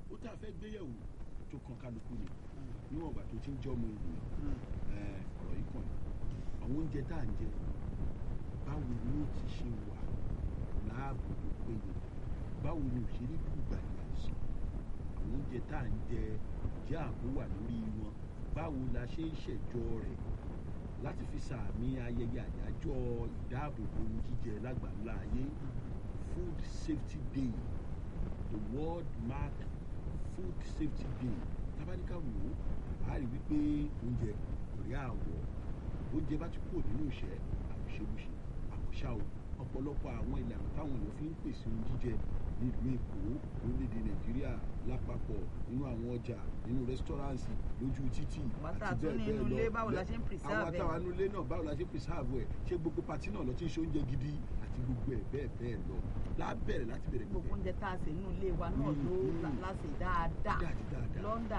ó tá a fẹ́ gbéyẹ̀wò tó kan kálukú ni níwọ̀n ìgbà tó ti ń jẹ́ ọmọ ènìyàn ẹ̀, ọ̀rọ̀ yìí kàn ní àwọn oúnjẹ tá à ń jẹ báwo ni ó ti ṣe wà láàbò tó péye báwo ni òṣèré gbùgbàdì àìsàn àwọn oúnjẹ tá à ń jẹ jẹ́ ààbò wà lórí wọn báwo la ṣe ń ṣẹ̀jọ rẹ̀ láti fi sàmì ayẹyẹ àyájọ́ ìdáàbòbò ohun jíjẹ lágbàńlá ayé food safety day the world mark food safety day tábàdíkà wò ó a rí wípé oúnjẹ kò rí àwọ̀ oúnjẹ bá ti kúrò nínú ìṣẹ́ àbùṣebùṣe àmọ́ṣá o ọ̀pọ̀lọpọ̀ àwọn ìlànà táwọn èèyàn fi ń pèsè ohun jíjẹ nílùú èkó orílẹ̀-èdè nàìjíríà lápapọ̀ nínú àwọn ọjà nínú rẹ́sítọ́ráǹsì lójú títì Àwọn tá a àti tún bẹ́ẹ̀ ní inú bẹ́ẹ̀ ilé, lọ. báwo la ṣe ń preserve àwọn ẹ̀? àtàwọn inú ilé náà báwo la ṣe ń preserve ẹ̀ ṣé gbogbo pati náà lọ ti ń ṣe oúnjẹ gidi àti gbogbo ẹ̀ bẹ́ẹ̀ bẹ́ẹ̀ lọ lábẹ́rẹ̀ láti bẹ̀rẹ̀ gbogbo oúnjẹ tá a sè nínú ilé wa náà Mm, ló mm. la- la sè dáadáa Dáadáa, dáadáa. lọ́ndà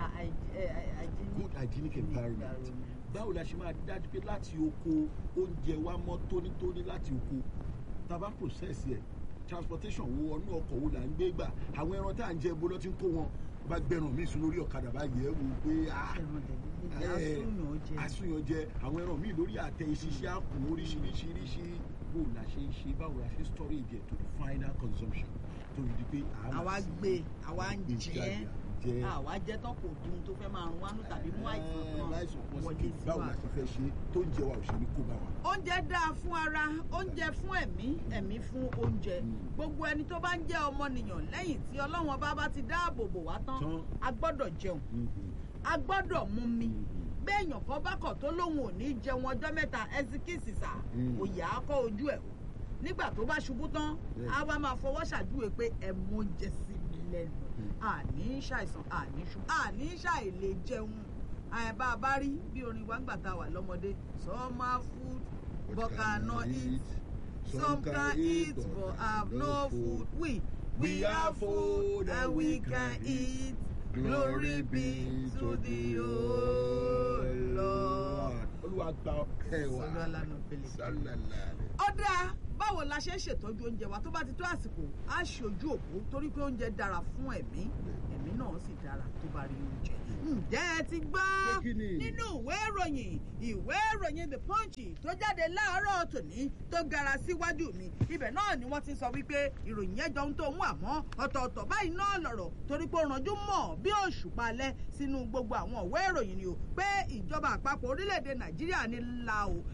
good hygienic environment báwo la ṣe máa dájú pé láti oko oúnjẹ wa mọ́ tónítóní láti oko tá a bá process ẹ̀ transportation wo ọ̀nà ọkọ̀ wo là ń gbé gbà àwọn ẹran tá à ń jẹ bó lọ́ ti ń kó wọn bá gbẹrun míì sún lórí ọ̀kadà bá yẹ̀ ẹ́ wò pé ah ẹran jẹ̀díjẹ̀ ẹ̀, asúnyàn jẹ àsúnyàn jẹ àwọn ẹran míì lórí àtẹ ìṣiṣẹ́ àpò oríṣiríṣiríṣi bó la ṣe ń ṣe báwo la ṣe ń storage ẹ̀ to the final consumption tó fi di pé a máa àwa sí gbé àwa ń gbé jẹ jáde, à ń jẹ àwa jẹ tán kò dùn tó fẹ́ máa rún wánú tàbí mú àìsàn kan láìsàn kan wọlé sí sí báwo wa. la ṣe fẹ́ ṣe tó ń jẹ wa ò ṣe ní kó bá wa. oúnjẹ dáa fún ara oúnjẹ fún ẹ̀mí ẹ̀mí fún oúnjẹ Mm. gbogbo ẹni tó bá ń jẹ́ ọmọnìyàn lẹ́yìn tí ọlọ́run ọba bá ti dáàbò bò wá tán Tán. a gbọ́dọ̀ jẹun a gbọ́dọ̀ mú mi béèyàn kan bá kọ̀ tó lóun ò ní jẹun ọjọ́ mẹ́ta ẹsikíìsì sà Mm. òyà á kọ́ ojú ẹ̀ o nígbà tó bá ṣubú tán Bẹ́ẹ̀. á wá máa fọwọ́ ṣàjúwe pé ẹ mú oúnjẹ sí mi lẹ́nu Mm. àní ṣàìsàn àní ṣubú àní ṣàìlè jẹun àìbá a bá rí bí orin wa ń gbà tá a wà lọ́mọdé summer food but cannot eat some can eat but have no food we we have food and we can eat glory be to the whole lord. olúwa gba ọpẹ́ wa Sọlá lánàá pẹ̀lẹ́. sálàlá ó dáa báwo la ṣe ń ṣètọ́jú oúnjẹ wa tó bá ti tó àsìkò á ṣe ojú òpó torí pé oúnjẹ dára fún ẹ̀mí ẹ̀mí náà sì dára tó bá rí oúnjẹ. ǹjẹ́ ẹ ti gbọ́ Pé kí ni? nínú ìwé ìròyìn ìwé ìròyìn the punch tó jáde láàárọ̀ tòní tó gara síwájú mi ibẹ̀ náà ni wọ́n ti sọ wípé ìròyìn yẹn jọ ń tó mú àmọ́ ọ̀tọ̀ọ̀tọ̀ báyìí náà lọ̀rọ̀ torí pé ó ranjú mọ̀ bí òṣùpá alẹ́ sínú gbogbo àwọn ìwé ìròyìn ni o pé ìjọba àpapọ̀ orílẹ̀-èdè nàìjíríà ní la o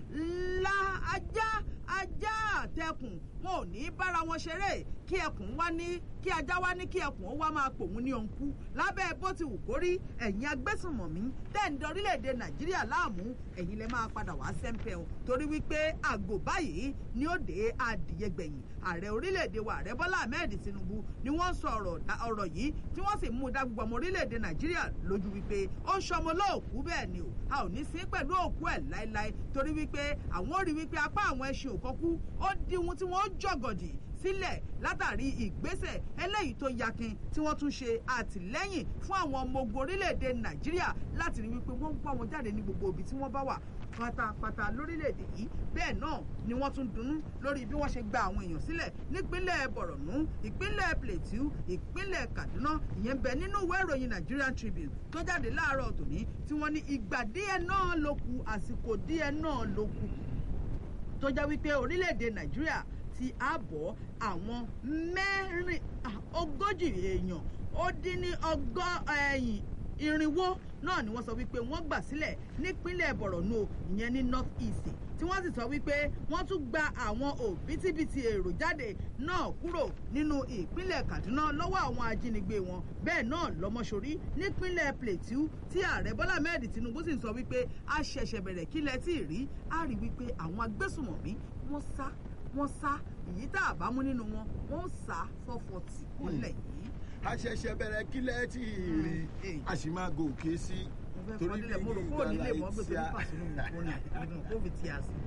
la ajá ajá àtẹkùn wọn ò ní bára wọn ṣeré kí ẹkùn wá ní kí ajá wá ní kí ẹkùn ó wá máa pòun ní òǹkú lábẹ́ bó ti wù kó rí ẹ̀yin agbésùnmọ̀mí tẹ́ǹdẹ̀ orílẹ̀-èdè nàìjíríà láàmú ẹ̀yin lè máa padà wá sẹ́ńpẹ̀ o torí wípé àgò báyìí ni ó dé adìyẹ gbẹ̀yìn ààrẹ orílẹ̀-èdè wa ààrẹ bọ́lá ahmed tinubu ni wọ́n sọ ọ̀rọ̀ ọ̀rọ̀ yìí tí wọ́n sì mú un dá gbogbo ọmọ orílẹ̀-èdè nàìjíríà lójú wípé ó ń ṣọmọ lóòkú bẹ́ẹ̀ ni o a ò ní sí pẹ̀lú òkú ẹ̀ láéláé torí wípé àwọn ò rí wípé apá àwọn ẹṣin òkọ́kú ó dihun tí wọ́n ó jọ̀gọ̀dì sílẹ̀ látàrí ìgbésẹ̀ eléyìí tó yakin tí wọ́n tún ṣe àtìlẹ́yìn fún àwọn ọmọ ogun orílẹ̀-èdè nàìjíríà láti rí wípé wọ́n ń pa wọn jáde ní gbogbo ibi tí wọ́n bá wà pátápátá lórílẹ̀‐èdè yìí bẹ́ẹ̀ náà ni wọ́n tún dunnú lórí bí wọ́n ṣe gba àwọn èèyàn sílẹ̀ nípínlẹ̀ bọ̀rọ̀nù ìpínlẹ̀ plateau ìpínlẹ̀ kaduna ìyẹn bẹ nínú ìwé ìròyìn nigerian tribune tó jáde láàárọ̀ tòní tí wọ́n ní ìgbà díẹ̀ náà ló kù àsìkò díẹ̀ náà ló kù tó jẹ́ wípé orílẹ̀-èdè nàìjíríà ti àbọ̀ àwọn mẹ́rin ogójì èèyàn ó dín ní ọgọ́ ẹ̀yìn irinwó náà ni wọ́n sọ wípé wọ́n gbà sílẹ̀ nípínlẹ̀ bọ̀rọ̀nù ìyẹn ní north east tí wọ́n sì sọ wípé wọ́n tún gba àwọn òbítíbitì èrò jáde náà kúrò nínú ìpínlẹ̀ kaduna lọ́wọ́ àwọn ajínigbé wọn bẹ́ẹ̀ náà lọ́mọṣorí nípínlẹ̀ plateau tí ààrẹ bọ́lá mẹ́rin tinubu sì ń sọ wípé a ṣẹ̀ṣẹ̀ bẹ̀rẹ̀ kílẹ̀ tí ì rí a rí wípé àwọn agbésùmọ̀mí wọ́n sá wọ́n sá èyí tá a bá mú nínú wọn wọ́n sá fọ́fọ́tì nílẹ̀ yìí a ṣẹ̀ṣẹ̀ bẹ̀rẹ̀ kílẹ̀ tí ì rí a sì máa gòkè sí torí bí mo rò kúrò nílé mọ́ gbé torí pàṣẹ lóhùn kó ní kó fi ti à sí.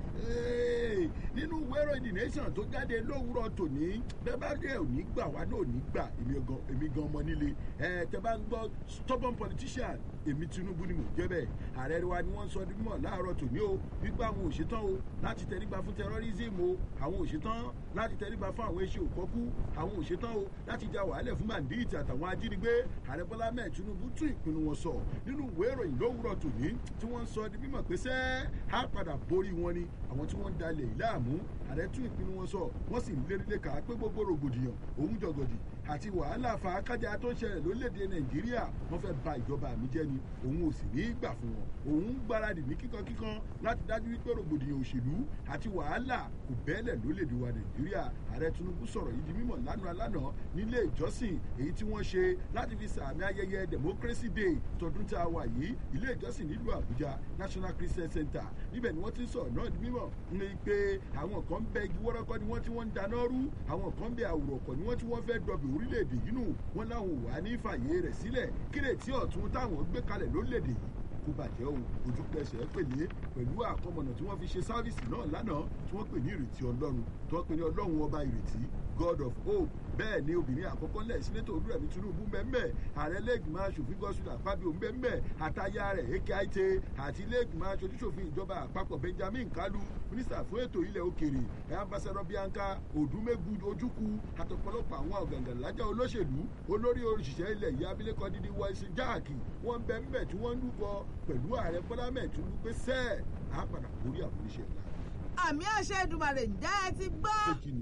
nínú wẹ́rọ the nation tó jáde lówùrọ̀ tòní bẹ́ẹ̀ bá dé òní gbà wá náà òní gbà èmi gan ọmọ nílé tẹ bá ń gbọ́ stubborn politician èmi tinubu ni mò ń jẹ́ bẹ́ẹ̀ ààrẹ wa ni wọ́n sọ ní mímọ̀ láàárọ̀ tòní o wípé àwọn òṣètán o láti tẹríba fún terrorism o àwọn òṣètán láti tẹríba fún àwọn eṣe òkọ́kú àwọn òṣètán o láti ja wàhálẹ̀ fún bandit àtàwọn ajínigbé ààrẹ bọ́lá mẹ́ẹ̀ tinubu tún ìpinnu wọn sọ nínú ìwé ìròyìn lówùrọ̀ tòní tí wọ́n ń sọ di mímọ̀ pé sẹ́ á padà borí wọn ni àwọn tí wọ́n ń dalẹ̀ ìlàmú ààrẹ tún ìpinnu wọn sọ wọ́n sì ń lérí lẹ́ka pé gbogbo rògbòdìyàn òun jọgọdì àti wàhálà fàákájà tó ń ṣẹlẹ̀ lórílẹ̀‐èdè nàìjíríà wọ́n fẹ́ ba ìjọba mi jẹ́ ni òun ò sì ní í gbà fún wọn òun ń gbáradì ní kíkankíkan láti dájú wípé rògbòdìyàn òṣèlú àti wàhálà kò bẹ́ẹ̀lẹ̀ lórílẹ̀‐èdè wa nàìjíríà ààrẹ tinubu sọ̀rọ̀ yìí di mímọ̀ lánàá lánàá nílé ìjọsìn èyí tí wọ́n ṣe láti fi sàmì ayẹyẹ democracy day tọdún tá a wà yìí ilé ìjọsìn nílùú àbújá national christian center níbẹ̀ ni wọ́n ti ń sọ̀rọ̀ náà di mímọ̀ ní pé àwọn kan ń bẹ igi wọ́rọ́kọ́ ni wọ́n ti wọ́n ń dáná rú àwọn kan ń bẹ àwòrọ̀kọ̀ ni wọ́n ti wọ́n fẹ́ dọ̀bì orílẹ̀-èdè yìí nù wọ́n láwọn wà ní fàyè rẹ̀ sílẹ̀ kírètí ọ̀tún táwọn gbé kalẹ̀ lórílẹ̀-èdè yìí kó bàjẹ́ o ojú pẹ̀sẹ̀ pèlé pẹ̀lú àkọmọ̀nà tí wọ́n fi ṣe sáfíìsì náà lánàá tí wọ́n pè ní ìrètí ọlọ́run tí wọ́n pè ní ọlọ́run ọba ìrètí god of hope bẹ́ẹ̀ ni obìnrin àkọ́kọ́ lẹ̀ sínétò olúrẹ̀mí tinubu mbẹ́mbẹ́ ààrẹ lẹ́gbìmọ̀ asòfin gọ́sùn àpábíò mbẹ́mbẹ́ àtayá rẹ̀ ekaite àti lẹ́gbìmọ̀ asòfin ìjọba àpapọ̀ benjamin kalu mínísítà fún ètò ilẹ̀ òkèrè ambassadọ bianca odumegu ojukwu àtọ̀pọ̀lọpọ̀ àwọn ọ̀gàngànlájà olóṣèlú olórí òṣìṣẹ́ ilẹ̀ yìí abilékọ dídí wọ́ọ̀sì jáàkì wọ́n mbẹ́mbẹ́ tí wọ́n ń lúkọ pẹ̀lú ààrẹ bọ́lá mẹ́ẹ̀túnú pé sẹ́ẹ̀ àápàdà borí àwọn oníṣẹ́ ńlá. àmì àṣẹ ìdùmàrè ǹjẹ́ ẹ ti gbọ́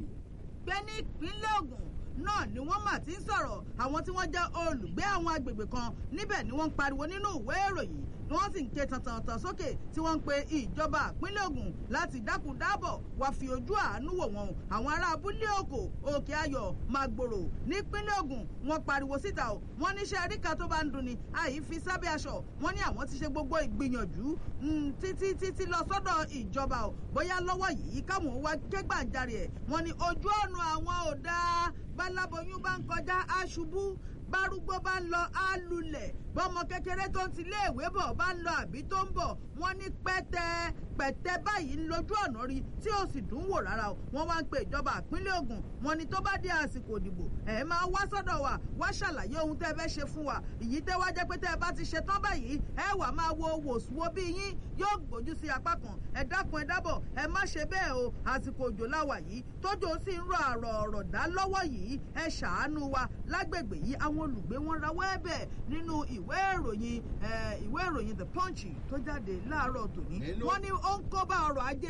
pé ní ìpínlẹ̀ ogun náà ni wọ́n mà ti ń sọ̀rọ̀ àwọn tí wọ́n jẹ́ olùgbé àwọn agbègbè kan níbẹ̀ ni wọ́n ń pariwo nínú ìwé ìròyìn ni wọ́n sì ń ké tantantan sókè tí wọ́n ń pe ìjọba ìpínlẹ̀ ogun láti dákun dábọ̀ wá fi ojú àánú wò wọ́n àwọn ará abúlé òkò òkè ayọ̀ màgbòrò nípínlẹ̀ ogun wọ́n pariwo síta o wọ́n níṣẹ́ àríkà tó bá ń dunni àyí fi sábẹ́ aṣọ wọ́n ní àwọn ti ṣe gbogbo ìgbìyànjú títí títí lọ sọ́dọ̀ ìjọba o bóyá lọ́wọ́ yìí káwọn wá kẹ́gbàjarè ẹ̀ wọ́n ní ojú ọ̀nà àwọn ò dáa báláboyún bá ń kọjá aṣubú bárúgbó bá ń lọ á lulẹ̀ bọ́mọ kékeré tó ń ti léèwé bọ̀ bá ń lọ àbí tó ń bọ̀ wọ́n ní pẹ́tẹ́ pẹ̀tẹ́ báyìí ń lójú ọ̀nà rí tí ó sì dùn wò rárá o wọ́n wá ń pe ìjọba ìpínlẹ̀ ogun wọ́n ní tó bá dé àsìkò ìdìbò ẹ̀ máa wá sọ́dọ̀ wa wá ṣàlàyé ohun tẹ́ fẹ́ ṣe fún wa ìyí tẹ́ wá jẹ́ pé tẹ́ ẹ bá ti ṣe tán báyìí ẹ wà máa wo wòsùwò bí yín yóò gbójú sí apá kan ẹ dákun ẹ dábọ̀ ẹ má ṣe bẹ́ẹ̀ o àsìkò òjò láwà yìí tójò sì ń rọ àrọ̀ ọ̀rọ̀ dá lọ́wọ́ yìí ẹ ṣàánú wa lágbègbè yìí àwọn olùgbé wọn rawọ́ ẹ̀bẹ̀ nínú ìwé ìròyìn ìwé ìròyìn the punch tó jáde láàárọ̀ tòní wọ́n ní ó ń kó bá ọrọ̀ ajé